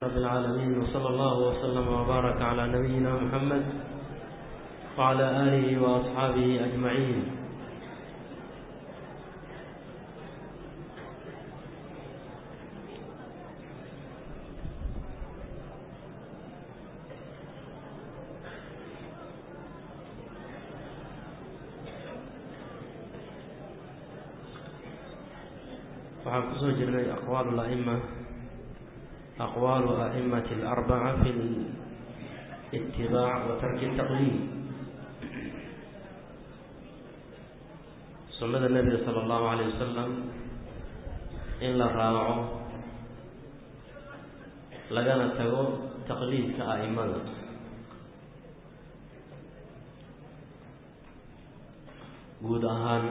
رب العالمين وصلى الله وسلم وبارك على نبينا محمد وعلى آله وأصحابه أجمعين waxaan kusoo jirnay aqwaal الأئمة أقوال أئمة الأربعة في الاتباع وترك التقليد sunnada nebiga sala allahu calayh wasalam in la raaco lagana tago taqliidka a'imada guud ahaan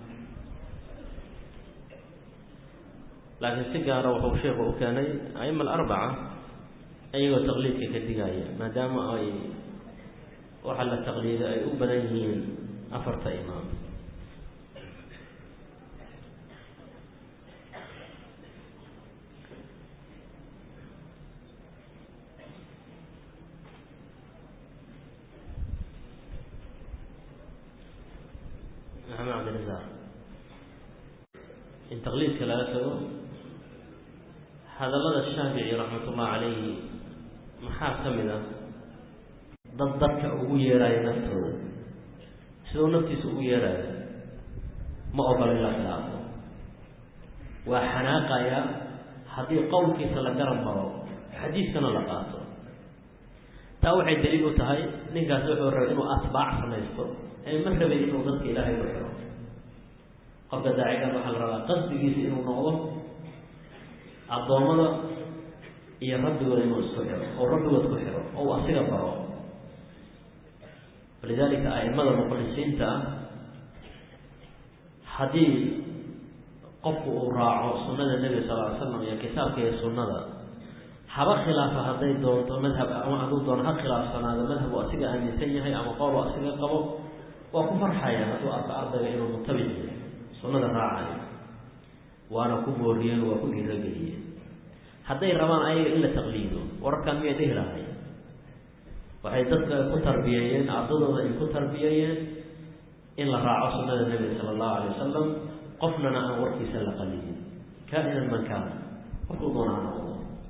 laakiin si gaara wuxuu sheekhu u keenay a'ima alarbaca iyagoo taqliidka ka digaya maadaama ay waxa la taqliiday ay u badan yihiin afarta imaam maxamed cabdirasaaq in taqliidka laga tago hadallada shaafici raxmatullahi calayhi maxaa ka mid ah dad dadka ugu yeeraayo naftooda sidoo naftiisa ugu yeeraayo ma ogola in la khilaafo waa xanaaqaya haddii qowlkiisa la garan maro xadiiskana la qaato taa waxay daliil u tahay ninkaasi wuxuu rabay inuu atbaac samaysto ee ma rabay inuu dadka ilaahay u xiro qofka daacigaas waxaa la rabaa qasdigiisa inuu noqdo addoommada iyo rabbigooda inuu isku xiro oo rabbigood ku xiro oo uu asiga baro walidaalika a'imada muqlisiinta ah haddii qofku uu raaco sunnada nebiga sal ly slam iyo kitaabka iyo sunnada haba khilaafa hadday doonto madhab ama hadduu doono ha khilaafsanaado madhabu asiga aaminsan yahay ama qoolu asiga qabo waa ku farxaya hadduu arko ardayga inuu mutabic yahay sunnada raacayo waana ku booriyeen waa ku dhiirageliyeen hadday rabaan ayaga in la taqliido wararkan miyay dhihi lahay waxay dadka ku tarbiyeeyeen ardadooda ay ku tarbiyeeyeen in la raaco sunnada nebiga sala allahu alay wasalam qofnana aan warkiisa la qalidin kaa-inan man kaana qofkuu doona ha noqdo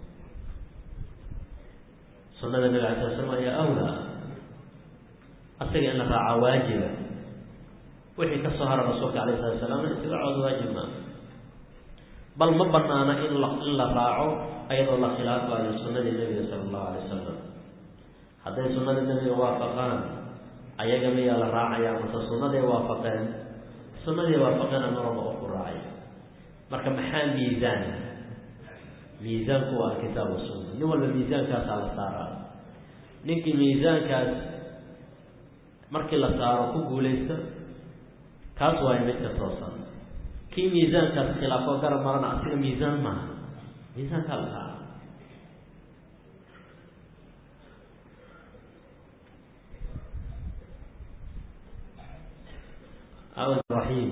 sunnada nebiga alay sala slam ayaa awlaa asaga in la raacaa waajiba wixii ka soo hara rasuulka alayh salatu salaamna itibaacood waajib maa bal ma banaana in la in la raaco ayadoo la khilaafayo sunnadii nebiga sala allahu alay wasalam hadday sunnada nebiga waafaqaan ayaga miyaa la raacaya mase sunnaday waafaqeen sunnaday waafaqeen ama raba qofku raacay marka maxaa miisaan miisaanku waa alkitaab wasunna nin walba miisaankaasaa la saaraa ninkii miisaankaas markii la saaro ku guulaysta kaas waayo midka toosan kii miisaankaas khilaafo garab marana asiga miisaan maaha miisaankaa la saara raxiim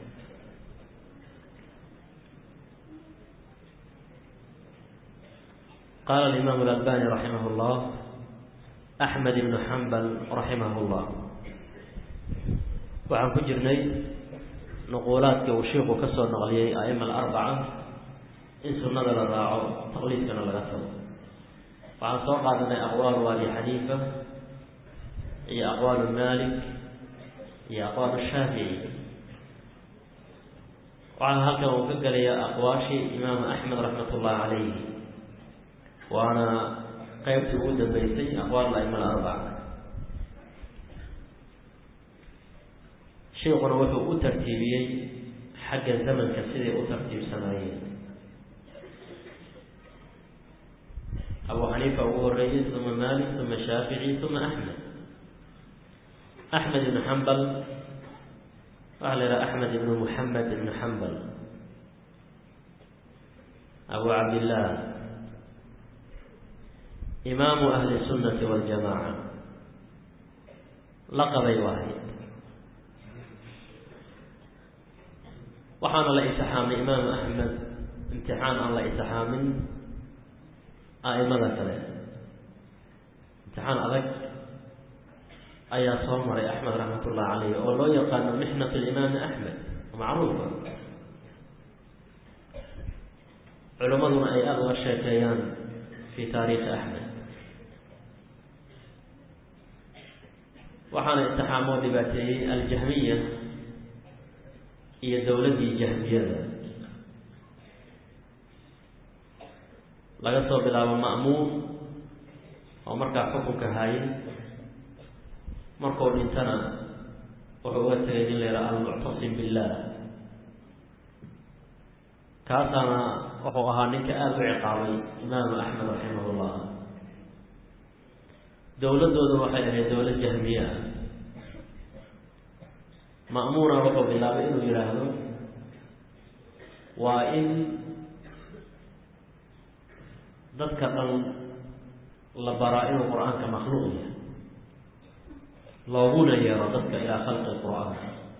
qaala alimaamu alalbani raximah llah axmed ibnu xambal raximah llah waxaan ku jirnay nuquulaadkii uu shiiku ka soo naqliyey a'ima alarbaca in sunnada la raaco taqliidkana laga tago waxaan soo qaadanay aqwaalu abi xaniifa iyo aqwaalu malik iyo aqwaalu shaafici waxaa halkan uu ka gelaya aqwaashii imaamu axmed raxmat ullahi calayhi waana qeybtii ugu dambeysay aqwaal a'ima alarbaca sheikuna wuxuu u tartiibiyey xagga zamanka siday u tartiibsanaayeen abu xaniifa ugu horeeyey uma malik uma shaafici uma axmed axmed ibnu xambal waxaa la yidhaha axmed ibnu muxamed ibnu xambal abu cabdillaah imaamu ahli sunnati waljamaaca laqabay wahay waxaana la itixaamay imaamu axmed imtixaan aan la itixaamin a'imada kale imtixaan adag ayaa soo maray axmed raxmat ullahi caleyh oo loo yaqaano mixnat alimaami axmed macruufa culimmaduna ay aada uga sheekeeyaan fi taariikhi axmed waxaana intixaamoo dhibaateeyey aljahmiya iyo dowladdii jahmiyada laga soo bilaabo ma'muun oo markaa xukunka haayay markuu dhintana wuxuu uga tegay nin la yidhaha almuctasim billah kaasaana wuxuu ahaa ninka aada u ciqaabay imaamu axmed raximahullah dowladdooda waxay ahayd dowlad jahmiye ah ma'muuna wuxuu bilaabay inuu yidhaahdo waa in dadka dhan la baraa inuu qur-aanka makhluuq yahay looguna yeero dadka ilaa khalqi qur-aan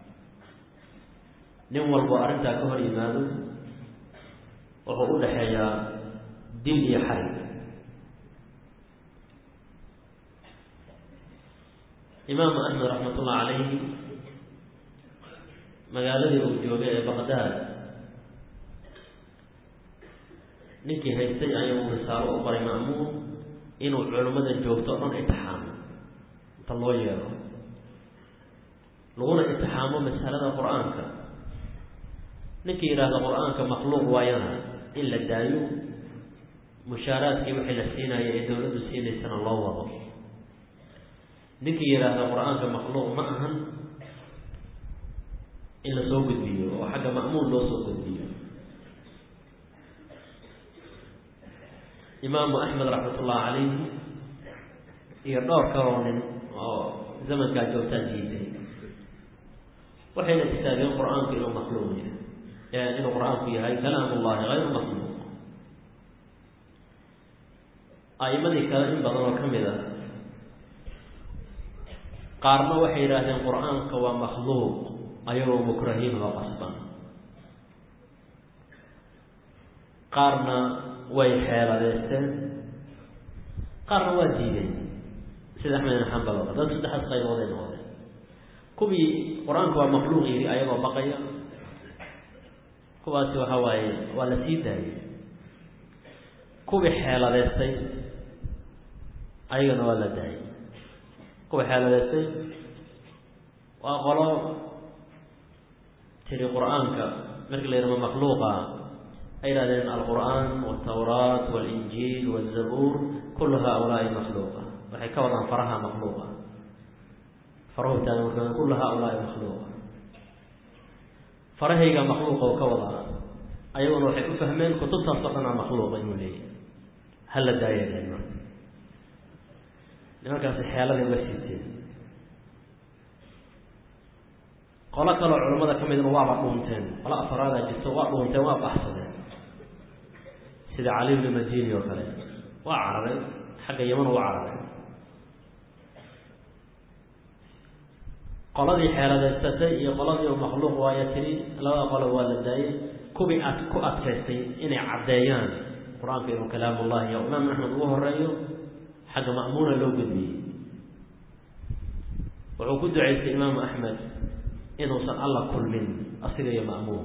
nin walbo arrintaa ka hor yimaado wuxuu u dhexeeyaa dil iyo xarig imaamu axmed raxmat ullahi calayhi magaaladii uu joogay ee baqdaad ninkii haystay ayuu risaalo u baray ma'muun inuu culimmada joogto o dhan intixaamo inta loo yeero laguna intixaamo masalada qur-aanka ninkii yidhaahda qur-aanka makhluuq waayana in la daayo mushaaraadkii wixii la siinaya ee dowladdu siinaysana loo wado ninkii yidhaahda qur-aanka makhluuq ma ahan in la soo gudbiyo oo xagga ma'muun loo soo gudbiyo imaamu axmed raxmat ullahi calayhi iyo dhowr kaloo nin oo zamankaa joogtaa diiday waxayna istaageen qur-aanku inuu makhluuq yahay inuu qur-aanku yahay kalaam ullahi hayru makhluuq a'imadii kale in badan oo ka mid a qaarna waxay yidhaahdeen qur-aanka waa makhluuq ayagoo mukrahiin oo qasban qaarna way xeeladeysteen qaarna waa diideen sida axmed ibn xambal oo kale dad saddexaas qaybooday noqdeen kuwii qur-aanka waa makhluuq yidhi ayagoo baqaya kuwaasi waxa waaye waa la sii daayay kuwii xeeladeystay ayagana waa la daayay kuwii xeeladeystay waa qolo tiri qur-aanka markii la yidhahdo makhluuqa ay yidhahdeen alqur'aan waltawraat walinjiil walzabuur kullu haulaai makhluuqa waxay ka wadaan faraha makhluuqa farahu taagan marka kullu haulaai makhluuqa farahayga makhluuqa oo ka wadaa ayaguna waxay u fahmeen kutubtaas oo dhanaa makhluuqa inuu leeyahy hala daayadeen marka nimankaasi xeeladay uga siiteen qolo kaloo culimmada ka midna waaba dhuunteen qolo afaraadaa jirto waa dhuunteen waa baxsadeen sida cali bni madini oo kale waa cararay xagga yaman waa cararay qoladii xeeladeysatay iyo qoladii makhluuq waaya tiri labada qolo waa la daayay kuwii ad ku adkaystay inay caddeeyaan qur-aanka inuu kalaamullahi iyo imaam axmed ugu horeeyo xagga ma'muuna loo gudbiyey wuxuu ku ducaystay imaamu axmed inuusan alla kulmin asiga iyo ma'muun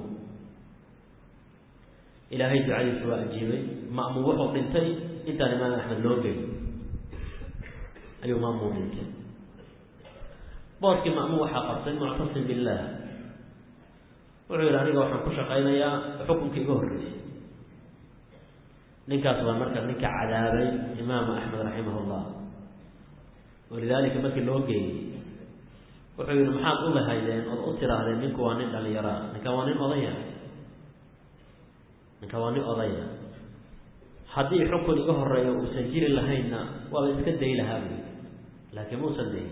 ilaahay ducadiisa waa ajiibay ma'muun wuxuu dhintay intaan imaam axmed loo geyn ayuu ma'muun dhintay booskii ma'muun waxaa qabtay muctasim billaah wuxuu yidhi aniga waxaan ku shaqaynayaa xukunkii iga horreeyey ninkaas waa marka ninka cadaabay imaamu axmed raximah llah walidaalika markii loo geeyey wuxuu yihi maxaad u lahaydeen ood u tiraahdeen ninku waa nin dhalinyaraa ninkan waa nin odaya ninkan waa nin odaya haddii xukun iga horeeyo uusan jiri lahaynna waaba iska day lahaa buy laakiin muusan dayin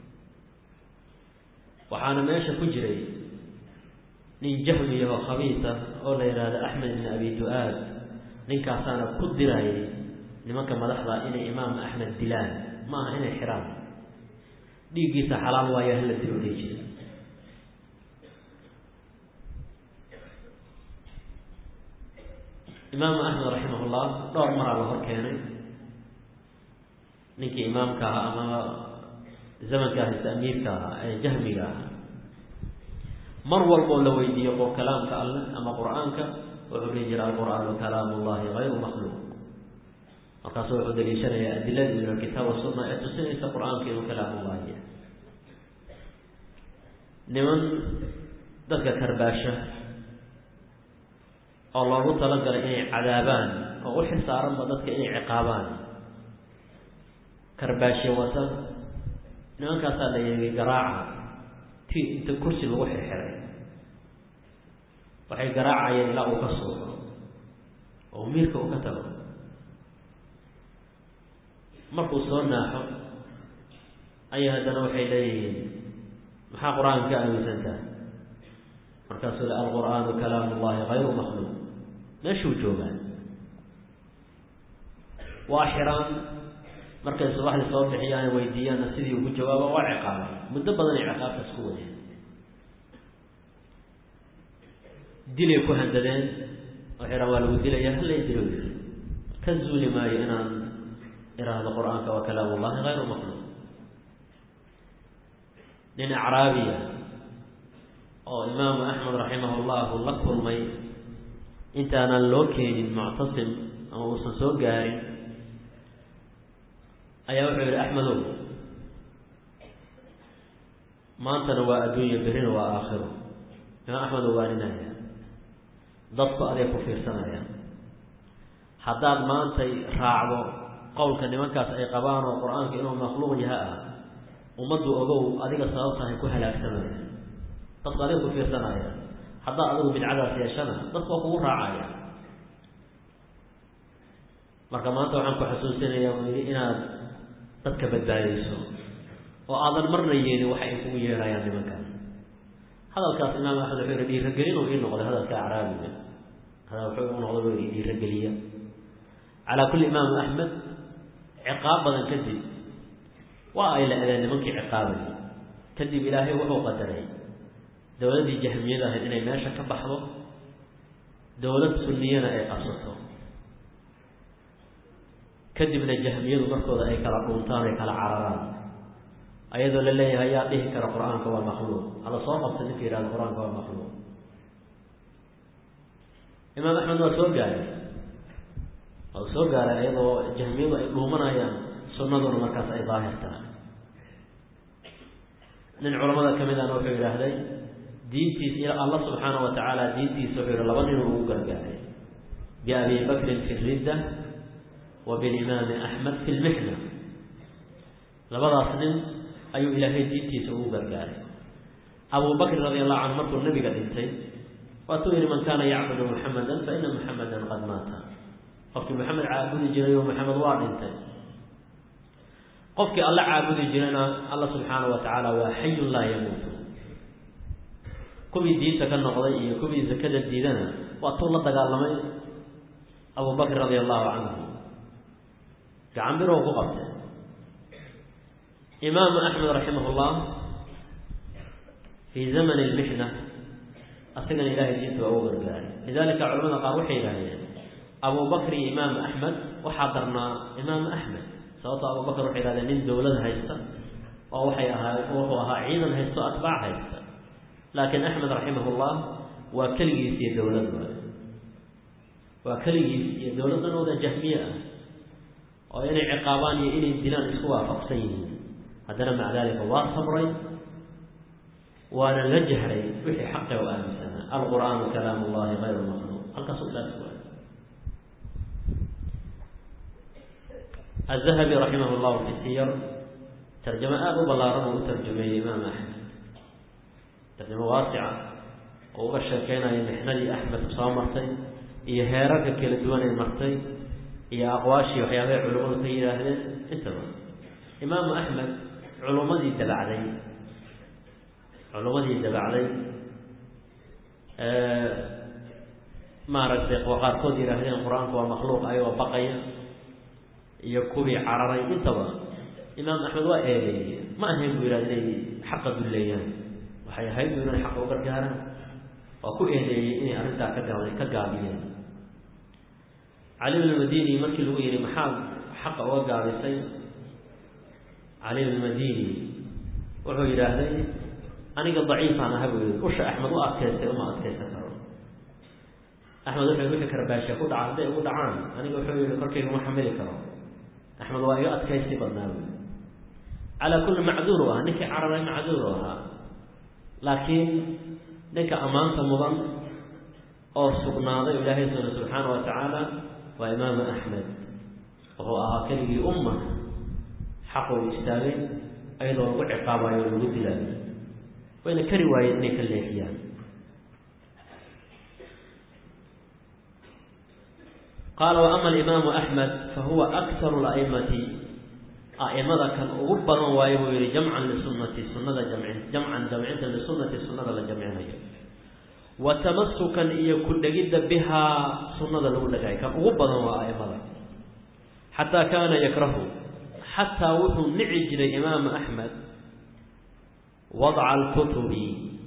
waxaana meesha ku jiray nin jahmiyaho khabiisa oo la yidhaahdo axmed ibn abi du-aad ninkaasaana ku dirayay nimanka madaxda inay imaam axmed dilaan ma aha inay xiraan dhiiggiisa xalaal waayo hala dilo dhihi jira imaamu axmed raximah llah dhowr maraa la hor keenay ninkii imaamka ahaa ama zamanka haysta amiirka ahaa ee jahmiga ahaa mar walboo la weydiiyo qor kalaamka alleh ama qur-aanka wuxuu dhihi jira alqur'aanu kalaamu llahi hayru makhluuq markaasu wuxuu daliishanayaa adiladii min alkitaab wasunna ee tusinaysa qur-aanka inuu kalaamullahi yahay niman dadka karbaasha oo loogu talagalay inay cadaabaan oo u xilsaaranba dadka inay ciqaabaan karbaashe wata nimankaasaa la yeegay garaaca ti inta kursi lagu xirxiray waxay garaacayeen ilaa uu ka suuxo oo miirka uu ka tago markuu soo naaxo ayaa haddana waxay leeyihiin maxaa qur-aanka ka aaminsantaha markaasuu le alqur'aanu kalaamu llahi hayru makhluuq meeshuu joogaan waa xiraan markay subaxdii soo bixiyaan weydiiyaanna sidii ugu jawaaba waa ciqaaba muddo badan ay ciqaabtaas ku wadeen dilay ku handadeen oo xiraan waa lagu dilaya hala dilo ka zuuli maayo inaan iraahdo qur-aanka waa kalaamu llahi hayru makhluuq nin acraabiya oo imaamu axmed raximah llahu la kulmay intaanan loo keenin muctasim ama uusan soo gaarin ayaa wuxuu yihi axmedow maantana waa adduunya berrina waa aakhiro imaam axmed oo waaninaya dadku aday ku fiirsanaya haddaad maantay raacdo qowlka nimankaas ay qabaan oo qur-aanka inuu makhluuq yaha ah ummaddu ogow adiga sababtahay ku halaagsamaya dadku adiga ku fiirsanaya haddaad adigu bidcadaas yeeshana dadku waa kugu raacaya marka maanta waxaan ku xasuusinayaa uu yidhi inaad dadka badbaadayso oo aadan marna yeelin waxa ay kugu yeerayaan nimankan hadalkaas imaam axmed wuxuu yihi dhiiragelin uu ii noqday hadalka acraabiga hadaa wuxuu u noqday buu yihi dhiirageliya calaa kulli imaamu axmed ciqaab badan kadib waa ay la adeen nimankii ciqaabayay kadib ilaahay wuxuu qadaray dowladdii jahmiyada ahayd inay meesha ka baxdo dowlad sunniyana ay qabsato kadibna jahmiyadu markooda ay kala dhuuntaan ay kala cararaan ayadoo la leeyahay yaa dhihi kara qur-aanka waa makhluuq hala soo qabta ninka yihahdo qur-aanka waa makhluuq imaam axmed waa soo gaaray waa soo gaaray ayadoo jahmiyadu ay dhuumanayaan sunnaduna markaas ay daahir tahay nin culamada ka mid ahna wuxuu yidhaahday diintiis ila allah subxaana wa tacaala diintiisa wuxuu yihi laba ninuu ugu gargaaray biabi bakrin fi ridda wa bilimaami axmed fi lmixna labadaas nin ayuu ilaahay diintiisa ugu gargaaray abu bakr radi allahu canhu markuu nabiga dhintay waatuu yihi man kaana yacbudu muxamadan fa ina muxamadan qad maata qofkii maxamed caabudi jiray oo maxamed waa dhintay qofkii alla caabudi jirana alla subxaana wa tacaala waa xayun laa yamuutu kuwii diinta ka noqday iyo kuwii zakada diidana waa tuu la dagaalamay abu bakr radi allahu canhu gacan birow ku qabtay imaamu axmed raximah llah fii zaman lmixna asagana ilahay diinta waa u gargaaray lidalika culamada qaar waxay yidhahdeen abu bakr iyo imaamu axmed waxaa darnaa imaamu axmed sababto abu bakr waxay yihahdeen nin dowlad haysta oo waxay ahaa wuxuu ahaa ciidan haysto atbaac haysta laakiin axmed raximah llah waa keligiis iyo dowlad waay waa keligiis iyo dowladdan wada jahmiye ah oo inay ciqaabaan iyo inay dilaan isku waafaqsan yihiin haddana maca dalika waa sabray waana la jahray wixii xaqe u aaminsanaa alqur'aanu kalaam llahi hayru makhluuq halkaasu ilaas waay aلذahabi raximah llahu fi siyar tarjamo aada u ballaaran uu u tarjumeeyey imaam axmed tarjamo waasica oo uga sheekeynayo mixnadii axmed soo martay iyo heerarka kala duwan ay martay iyo aqwaashii waxyaabahay culimmadu ka yidhaahdeen intaba imaamu axmed culummadii dabacday culummadii dabacday maaragtay oo qaarkood yidhaahdeen qur-aanku waa makhluuq ayagoo baqaya iyo kuwii cararay intaba imaam axmed waa eedeeyey ma ahayn buu yidhahda inay xaqa dulleeyaan waxay ahayd buu inay xaqa u gargaaraan waa ku eedeeyey inay arrintaa ka gaa ka gaabiyeen cali bn madini markii lagu yihi maxaad xaqa uga gaabisay cali almadini wuxuu yidhaahday aniga daciifaan aha buu yidhi usha axmed u adkaystay uma adkaysan karo axmed wuxuu wixii karbaasha ku dhaca hadday ugu dhacaan aniga wuxuu yihi korkayga ma xamili karo axmed waa iga adkaysi badnaa buy calaa kulli macduur u ahaa ninkii cararay macduur u ahaa laakiin ninka ammaanta mudan oo sugnaaday ilaahay suna subxaana wa tacaala waa imaamu axmed wuxuu ahaa keligii umma xaqu istaagay ayadoo lagu ciqaabayo o lagu dilaayo wayna kari waayeen inay ka leexiyaan qaala waama alimaamu axmed fahuwa aktaru laimati a'imada kan ugu badan waayo buu yihi jamcan lisunati sunada jamcin jamcan jamcinta lisunati sunada la jamcinayo wa tamasukan iyo ku dhegidda bihaa sunada lagu dhegay kan ugu badan waa a'imada xataa kaana yakrahu xataa wuxuu nici jiray imaamu axmed wadca alkutubi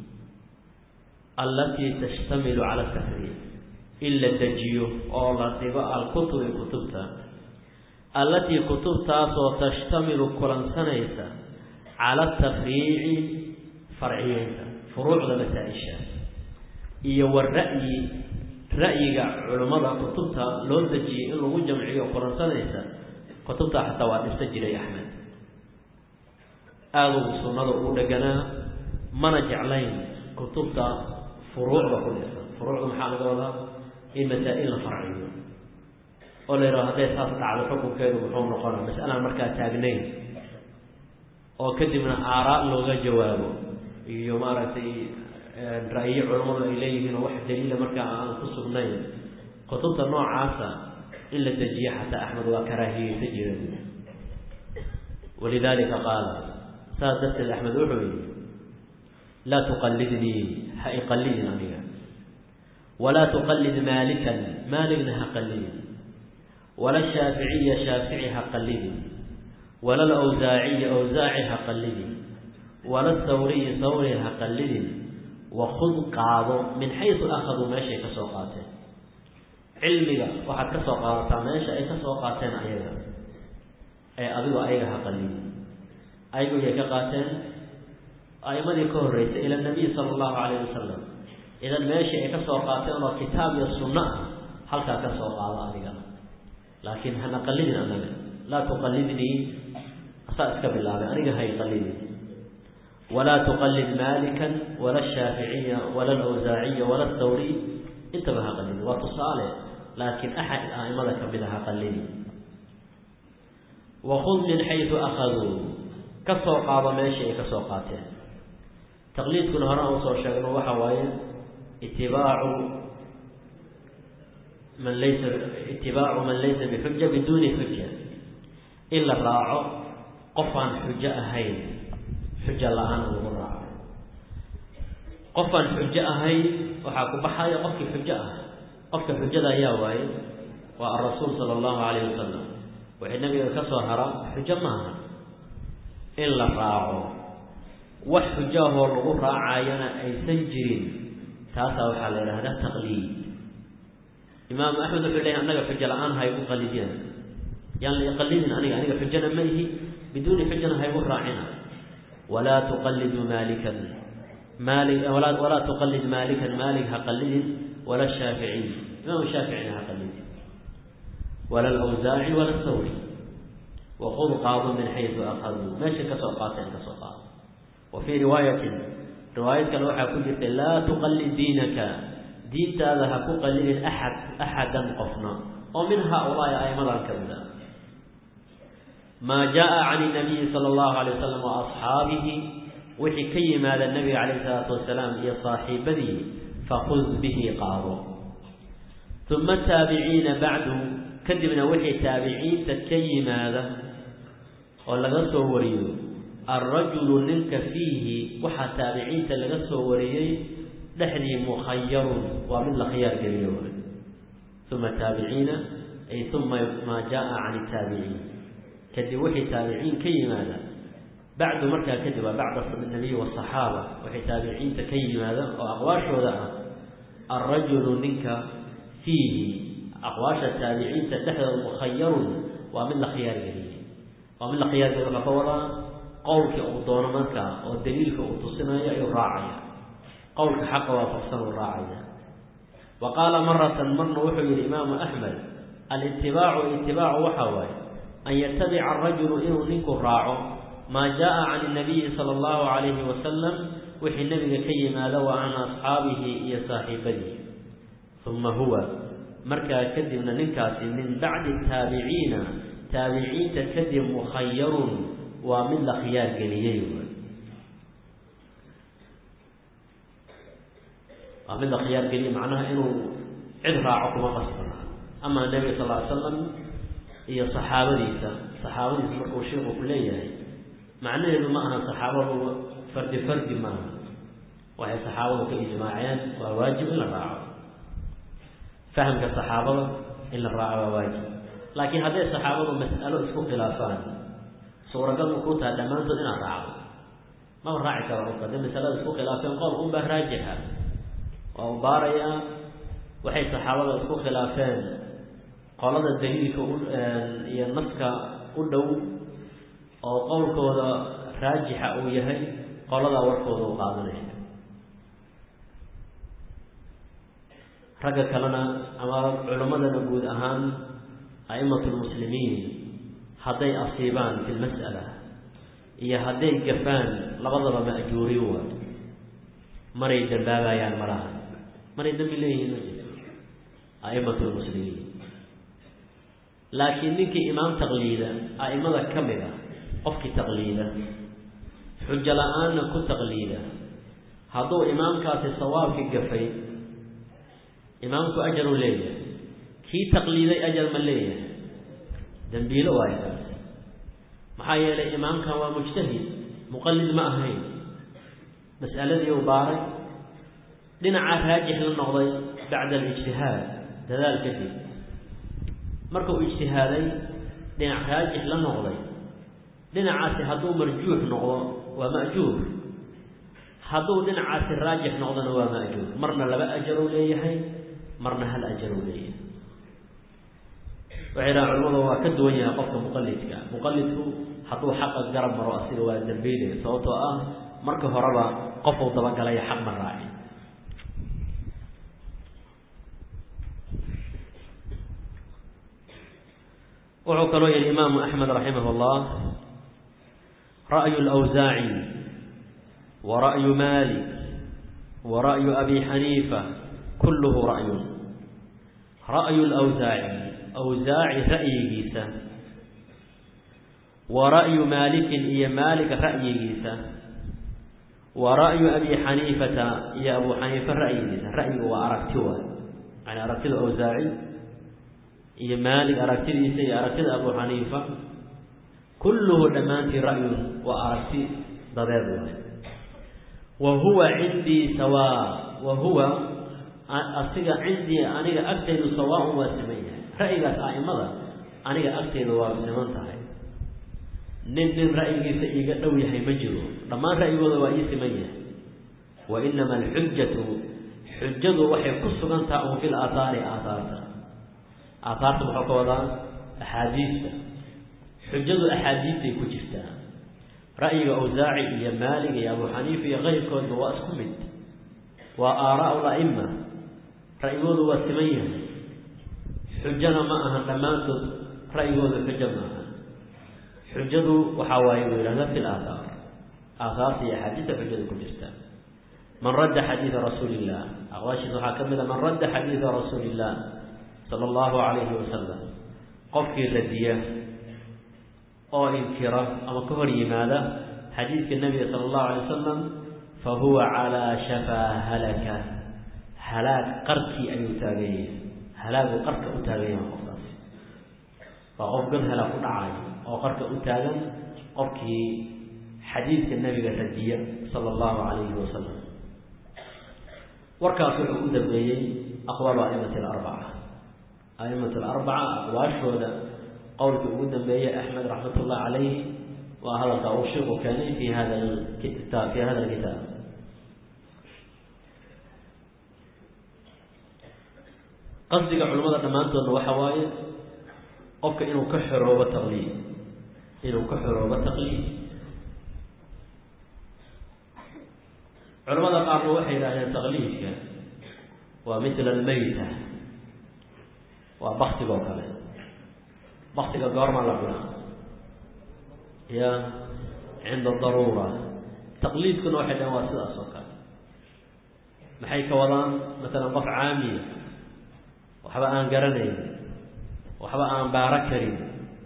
allatii tashtamilu cala tafriid in la dejiyo oo la dhigo alkutubi kutubta allatii kutubtaasoo tashtamilu kulansanaysa cala tafriici farciyeynta furuucda masaa-isha iyo wara'yi ra'yiga culimmada kutubta loo dejiyay in lagu jamciyo kulansanaysa kutubta xataa waa dhista jiray axmed aada ugu sunnada ugu dheganaa mana jeclayn kutubta furuucda ku dhisan furuucda maxaa laga wadaa in masaa-il la farciyo oo la yidhaho hadday saas dhacdo xukunkeedu muxuu noqona mas'alaan markaa taagnayn oo kadibna aaraa looga jawaabo iyo maaragtay ra'yo culammadu ay leeyihiin oo wax daliila markaa aan ku sugnayn kutubta noocaasa in la dejiyo xataa axmed waa karaahiyeysa jira walidalika qaala saas darteed axmed wuxuu yihi laa tuqallidnii ha iqallidin aniga walaa tuqallid maalikan maaligna ha qallidin wala shaaficiya shaafici ha qallidin wala lawsaaciya awsaaci ha qallidin wala thawriyi thawri ha qallidin wakud qaado min xaysu akhaduu meeshay ka soo qaateen cilmiga waxaad ka soo qaadataa meesha ay ka soo qaateen ayaga ee adigu ayaga ha qallidin ayagu yay ka qaateen a'imadii ka horreysay ila nabiy sala allahu calayh wasalam idan meeshii ay ka soo qaateen oo kitaab iyo sunno ah halkaa ka soo qaado adiga laakiin hana qallidin anaga laa tuqallidnii asaa iska bilaabay aniga hay qallidin walaa tuqallid maalikan wala shaaficiya wala alawsaaciya wala thawriy intaba ha qallidin waa tusaale laakiin axad a'imada kamid a ha qallidin wakud min xaysu akhaduu ka soo qaado meeshii ay ka soo qaateen taqliidkuna hore aan usoo sheegno waxa waaye itibaacu man laysa itibaacu man laysa bixuja biduuni xuja in la raaco qof aan xujo ahayn xujo la-aan lagu raaco qof aan xujo ahayn waxaa ku baxaya qofkii xujo ah qofka xujada ayaa waaye waa arasuul sala allahu calayhi wasalam waxay nabiga ka soo hara xujo maaha in la raaco wax xujaahoo lagu raacayana aysan jirin taasaa waxaa la yidhahdaa taqliid imaamu axmed wuxuu leeyahy annaga xujo la-aan haygu qalidina yaan la iqalidin aniga aniga xujana ma ihi biduuni xujana haygu raacina walaa tuqaliduu maalikan maali walaa tuqalid maalikan maalig ha qalidin wala shaaficiy imaamu shaaficina ha qalidin wala alawsaaci wala thawri waqud qaado min xaysu akhaduu meeshay kasoo qaateen kasoo qaado wa fii riwaayatin riwaayad kale waxaa ku jirtay laa tuqallid diinaka diintaada ha ku qallidin axad axadan qofna oo min haa-ulaa'i aimadan ka mid a maa jaa can inabiyi sala allahu alay wasalam wa asxaabihi wixii ka yimaada nabiga calayhi salaatu wasalaam iyo saaxiibadii fakud bihi qaado uma taabiciina bacdu kadibna wixii taabiciinta ka yimaada oo laga soo wariyo alrajulu ninka fiihi waxaa taabiciinta laga soo wariyey dhexdii mukhayarun waa mid la khiyaar geliyo uma taabiciina ay uma maa jaa can taabiciin kadib wixii taabiciin ka yimaada bacdu markaa kadib waa bacda nabiy wasaxaaba waxay taabiciinta ka yimaada oo aqwaashooda ah alrajulu ninka fiihi aqwaasha taabiciinta dhexdooda mukhayarun waa mid la khiyaar geliyey waa mid la qiyaasay wuxuu ka wadaa qowlkii uu doono markaa oo daliilka uu tusinayo ayuu raacaya qowlka xaqa waafaqsan uu raacaya wa qaala maratan marna wuxuu yihi imaamu axmed alitibaacu itibaacu waxaa waaye an yatabica arajulu inuu ninku raaco maa jaa can nabiyi sala allahu calayhi wasalam wixii nebiga ka yimaado wa can asxaabihi iyo saaxiibadihi uma huwa markaa kadibna ninkaasi min bacdi taabiciina taabiciinta kadib mukhayarun waa mid la khiyaar geliyey waa mid la khiyaar geliyey macnaha inuu cid raaco kuma qasbana amaa nebiga sal ly slam iyo saxaabadiisa saxaabadiisa markuu sheikhu ku leeyahay macnaheedu ma aha saxaabadu fardi fardi maaha waxay saxaabadu ka ijmaaceen waa waajib in la raaco fahamka saxaabada in la raaco waa waajib laakiin hadday saxaabadu mas'alo isku khilaafaan suuragal ma kuu taha dhammaantood inaad raacdo maba raaci karo qofka hadday masalada isku khilaafeen qowl unbaa raajixa waa u baarayaa waxay saxaabada isku khilaafeen qolada daliilka iyo naska u dhow oo qowlkooda raajixa uu yahay qoladaa warkooda u qaadanaya ragga kalena ama culimmadana guud ahaan a'imatu lmuslimiin hadday asiibaan fi lmas'ala iyo hadday gafaan labadaba ma'juuri waay maray dambaabayaan malaha maray dambi leeyihiin ma jirto a'imatu lmuslimiin laakiin ninkii imaam taqliida a'imada ka mid a qofkii taqliida xujo la-aanna ku taqliida hadduu imaamkaasi sawaabkii gafay imaamku ajaruu leeyahay kii taqliiday ajar ma leeyahay dembiilo waayo kaas maxaa yeelay imaamkan waa mujtahid muqallid ma ahayn mas'aladii uu baaray dhinaca raajix la noqday bacda alijtihaad dadaal kadib marka uu ijtihaaday dhinac raajix la noqday dhinacaasi hadduu marjuux noqdo waa ma'juur hadduu dhinacaasi raajix noqdona waa ma'juur marna laba ajaruu leeyahay marna hal ajaruu leeyahay waxay dhahan culamadu waa ka duwan yahay qofka muqalidka muqalidku hadduu xaqa garab maro asiga waa dambeynaya sababtoo ah marka horeba qofuu dabagalaya xaq ma raacin wuxuu kaloo yihi imaamu axmed raximah اllah ra'yu اlawsaaci wa ra'yu malik wa ra'yu abi xaniifa kulluhu ra'yun ra'yu lawsaaci awsaaci ra'yigiisa wa ra'yu maalikin iyo maalik ra'yigiisa wa ra'yu abi xaniifata iyo abu xaniifa ra'yigiisa ra'yiga waa aragti waay yani aragtida awsaaci iyo maalik aragtidiisa iyo aragtida abu xaniifa kulluhu dhammaantii ra'yun waa aragti dadeed waay wa huwa cindii sawaa wa huwa asiga cindii aniga agtaydu sawaaun waa siman yahay ra'yigaas a'imada aniga agtayda waa siman tahay nin nin ra'yigiisa iiga dhow yahay ma jiro dhammaan ra'yigooda waa ii siman yahay wa inama alxujatu xujadu waxay ku sugan taha un fil aathaari aathaarta aathaarta muxuu ka wadaa axaadiista xujadu axaadiistay ku jirtaa ra'yiga awsaaci iyo maalig iyo abu xaniifa iyo keyrkoodba waa isku mid waa aaraa'u la'ima ra'yigoodu waa siman yahay xujana ma ahan dhammaantood ra'yigooda xujo ma aha xujadu waxaa waaye uu yidhahda fi laathaar aathaarta iyo axaadiista xujada ku jirta man radda xadiida rasuuli illah aqwaashiisa waxaa ka mid a man radda xadiida rasuuli illah sala allahu calayhi wasalam qofkii radiya oo inkira ama ka hor yimaada xadiidka nebiga sala allahu alay wasalam fa huwa calaa shafaa halaka halaag qarkii ayuu taaganyah halaagu qarka u taagan yaha qofkaasi waa qof god halaag ku dhacayo oo qarka u taagan qofkii xadiidka nebiga radiya sala allahu calayhi wasalam warkaas wuxuu u dambeeyey aqwaalu aimati alarbaca aimatu alarbaca aqwaashooda qowlkii ugu dambeeyey axmed raxmat ullah calayhi waa hadalka uu sheeku keenay fi hada kitaab fi hada alkitaab qasdiga culimmada dhammaantoodna waxa waaye qofka inuu ka xoroobo taqliid inuu ka xoroobo taqliid culamada qaarna waxay yidhahdeen taqliidka waa mithla almayta waa baktigoo kale baktiga goormaa la cunaa ya cinda daruura taqliidkuna waxay dhaheen waa sidaas oo kale maxay ka wadaan masalan qof caamiya waxba aan garanayn waxba aan baaro karin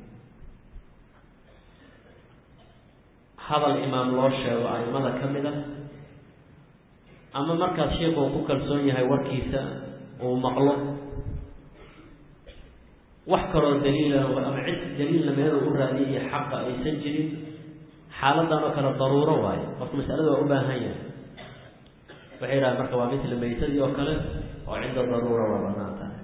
hadal imaam loo sheego aimada ka mid a ama markaas sheikuu ku kalsoon yahay warkiisa uu maqlo wax kaloo daliila ama cid daliilna meeluu u raadiya iyo xaqa aysan jirin xaaladan oo kale daruuro waayo qofka masalada waa u baahan yahay waxay yidhaha marka waa mithla maytadii oo kale oo cinda daruura waa banaan tahay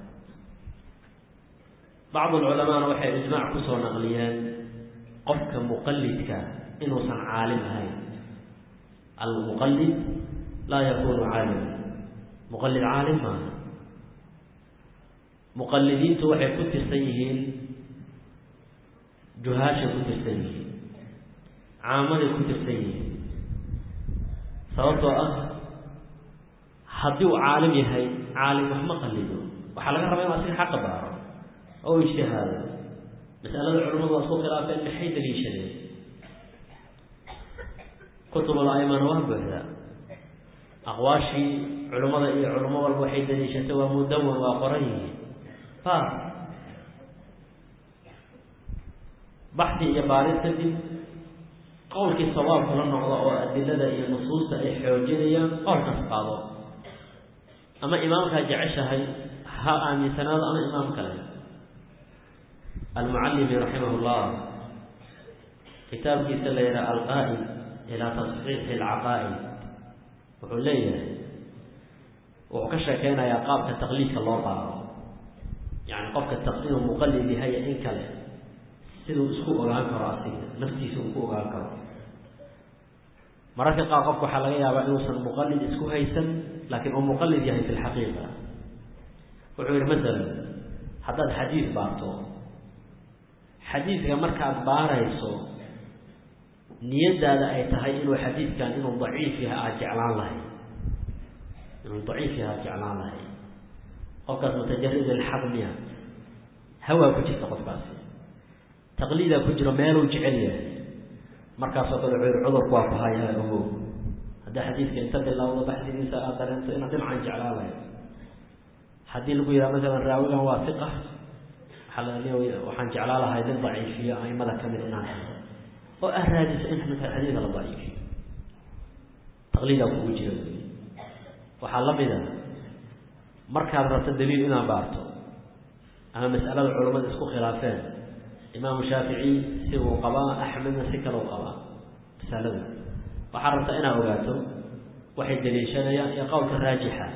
bacdu lculamaana waxay ijmaac kusoo naqliyeen qofka muqalidka inuusan caalim ahayn almuqalid laa yakunu caalima muqalid caalim maaha muqalidiintu waxay ku tirsan yihiin juhaashay ku tirsan yihiin caamaday ku tirsan yihiin sababtoo ah haddii uu caalim yahay caalim wax ma qalido waxaa laga rabaa inu asiga xaqa baaro oo ijtihaado masalada culamadu waa isku khilaafeen maxay daliishadeen kutubul aimana waa buuxdaa aqwaashii culimmada iyo culimo walba waxay daliishatay waa mudawan waa qoran yihiin fa baxdi iyo baarid kadib qowlkii sawaabku la noqdo oo adilada iyo nusuusta ay xoojinayaan qowlkaas qaado ama imaamkaa jeceshahay ha aaminsanaado ama imaam kale almucallimi raximah llah kitaabkiisa la yidhaha alqaa'id ilaa tasxiixi alcaqaa'id wuxuu leeyahay wuxuu ka sheekeynayaa qaabka taqliidka loo baaro yani qofka taqliidu muqalid yahay in kale siduu isku ogaan karo asiga naftiisa uu ku ogaan karo mararka qaar qofka waxaa laga yaabaa inuusan muqalid isku haysan laakiin uu muqalid yahay fi lxaqiiqa wuxuu yihi masalan haddaad xadiid baarto xadiidka markaad baarayso niyadaada ay tahay inuu xadiidkan inuu daciif yahay aada jeclaan lahay inuu daciif yahay aada jeclaan lahay qofkaas mutajarid ilxaqmiya hawaa ku jirta qofkaasi taqliidaa ku jiro meeluu jecel yahay markaasoo kale wuxuu yihi cudurku waa ku hayaa ogo haddii xadiidka inta bilowdo baxdigiisa aad dareento inaad dhinacan jeclaan lahay haddii lagu yidhaha masalan raawigan waa fiqa waxaa la waxaan jeclaan lahay nin daciifiyo aimada kamid inaan helo oo ah raadiso in markaa xadiidka la daciifiyo taqliidaa kugu jira waxaa la mid a markaad rabto daliil inaad baarto ama mas'alada culammada isku khilaafeen imaamu shaafici si uu qabaa axmedna si kale u qabaa masalada waxaad rabtaa inaad ogaato waxay daliishanayaan iyo qowlka raajixa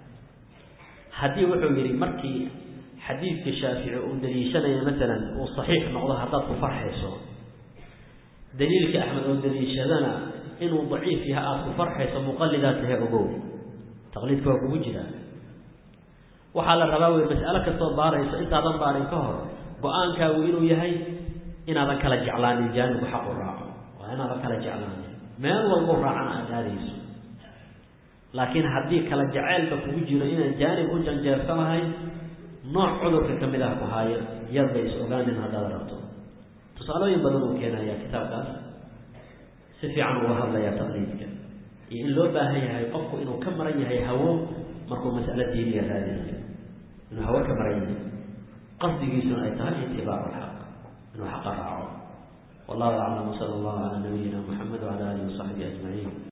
haddii wuxuu yidhi markii xadiidka shaafici uu daliishanaya masalan uu saxiix noqdo haddaad ku farxayso daliilka axmed oo daliishadana inuu daciif yahay aada ku farxayso muqalidaad tahay ogow taqliidka waa kugu jiraa waxaa la rabaa wey mas'alo kastoo baarayso intaadan baarin ka hor go-aankaagu inuu yahay inaadan kala jeclaanin jaanibku xaqu raaco waa inaadan kala jeclaanin meel walbo raacana aada aadayso laakiin haddii kala jaceylka kugu jiro inaad jaanib u janjeersanahay nooc cudurka ka mid ah ku haayo yadba is ogaanin haddaad rabto tusaalooyin badan uu keenayaa kitaabkaas si fiican uga hadlayaa taqliidka iyo in loo baahan yahay qofku inuu ka maran yahay hawo markuu mas'alo diiniya raadinayo inuu hawo ka maran yahay qasdigiisuna ay tahay itibaacu lxaq inuu xaqa raaco wallahu aclam sala allahu calaa nabiyina muxamed wacala alihi wasaxbihi ajmaciin